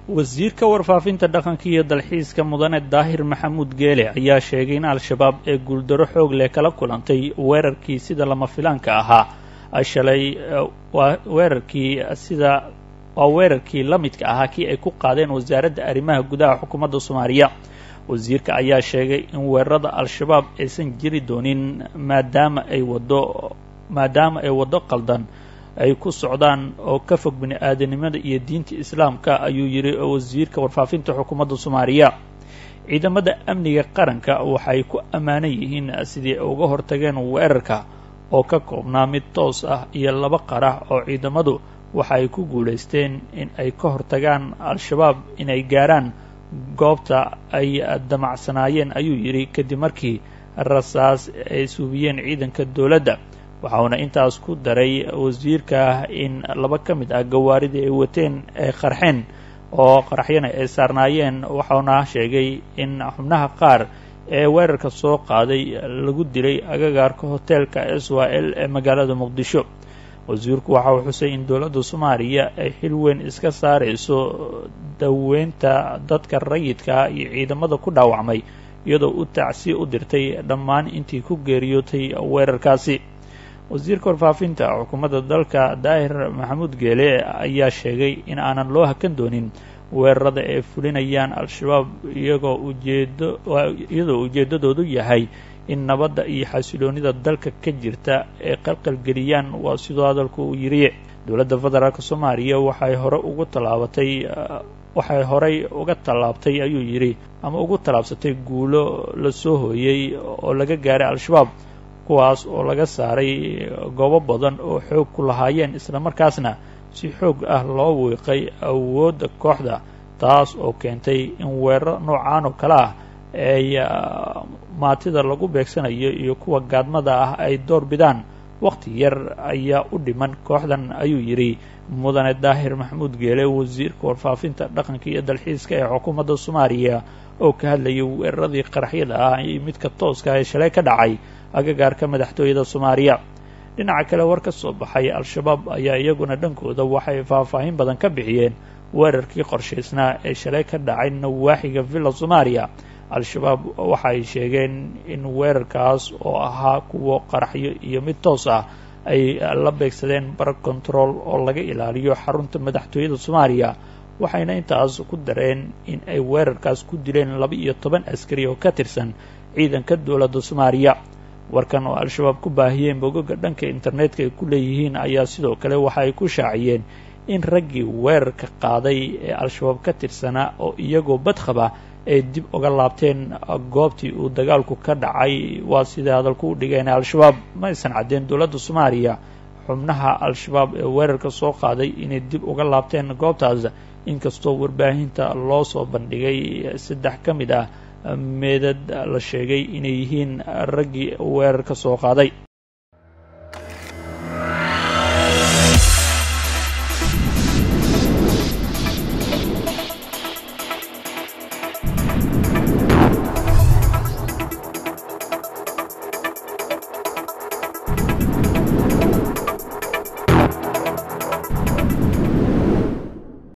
wasiirka warfaafinta dhaqanka iyo dalxiiska mudane daahir maxamuud geele ayaa sheegay in al-shabaab ee guuldaro xoog leh kala kulantay weerarkii sida lama filaanka ahaa shalay waa weerarkii sida waa weerarkii la midka ahaa kii ay ku qaadeen wasaaradda arrimaha gudaha xukuumadda soomaaliya wasiirka ayaa sheegay in weerarada al-shabaab aysan jiri doonin maadaama ay waddo maadaama ay waddo qaldan ay ku socdaan oo ka fog bini aadanimada iyo diinta islaamka ayuu yidhi wasiirka warfaafinta xukuumadda soomaaliya ciidamada amniga qaranka waxay ku ammaanan yihiin sidii ay uga hortageen weerarka oo ka koobnaa mid toos ah iyo laba qarax oo ciidamadu waxa ay ku guulaysteen in ay ka hortagaan al-shabaab inay gaaraan goobta ay damacsanaayeen ayuu yidhi kadib markii rasaas ay suubiyeen ciidanka dowladda waxauna intaas ku daray wasiirka in laba ka mid ah gawaaridii ay wateen ay qarxeen oo qaraxyana ay saarnaayeen waxauna sheegay in xubnaha qaar ee weerarka soo qaaday lagu dilay agagaarka hoteelka s y l ee magaalada muqdisho wasiirku waxa uu xusay in dowladda soomaaliya ay xil weyn iska saarayso daweynta dadka rayidka iyo ciidamada ku dhaawacmay iyadoo u tacsiye u dirtay dhammaan intii ku geeriyootay weerarkaasi wasiirka warfaafinta xukuumadda dalka daahir maxamuud geele ayaa sheegay in aanan loo hakan doonin weerarada ay fulinayaan al-shabaab iyagoo ujeedo iyadoo ujeeddadoodu yahay in nabadda iyo xasiloonida dalka ka jirta ay qalqalgeliyaan waa sidoo hadalku uu yidhi dowladda federaalk soomaaliya waxay hore ugu tallaabatay waxay horey uga tallaabtay ayuu yidhi ama ugu tallaabsatay guulo la soo hooyey oo laga gaaray al-shabaab kuwaas oo laga saaray goobo badan oo xoog ku lahaayeen isla markaasna si xoog ah loo wiiqay awoodda kooxda taas oo keentay in weeraro noocaan oo kale ah ay maatida lagu beegsanayo iyo kuwa gaadmada ah ay door bidaan wakhti yar ayaa u dhiman kooxdan ayuu yidhi mudane daahir maxamuud geele wasiirka warfaafinta dhaqanka iyo dalxiiska ee xukuumadda soomaaliya oo ka hadlayay weeraradii qaraxyada ah iyo midka tooska ee shalay ka dhacay agagaarka madaxtooyada soomaaliya dhinaca kale war ka soo baxay al-shabaab ayaa iyaguna dhankooda waxay faahfaahin badan ka bixiyeen weerarkii qorshaysnaa ee shalay ka dhacay nawaaxiga villa soomaaliya al-shabaab waxay sheegeen in weerarkaas oo ahaa kuwo qaraxyo iyo mid toos ah ay la beegsadeen bar control oo laga ilaaliyo xarunta madaxtooyada soomaaliya waxayna intaas ku dareen in ay weerarkaas ku dileen laba iyo toban askari oo ka tirsan ciidanka dowladda soomaaliya warkan oo al-shabaab ku baahiyeen bogoga dhanka internetka ay ku leeyihiin ayaa sidoo kale waxa ay ku shaaciyeen in raggii weerarka qaaday ee al-shabaab ka tirsanaa oo iyagoo badqaba ay dib uga laabteen goobtii uu dagaalku ka dhacay waa siday hadalku u dhigeen al-shabaab ma aysan caddeen dowladda soomaaliya xubnaha al-shabaab ee weerarka soo qaaday inay dib uga laabteen goobtaas inkastoo warbaahinta loo soo bandhigay saddex ka mid ah meedad la sheegay inay yihiin raggii weerarka soo qaaday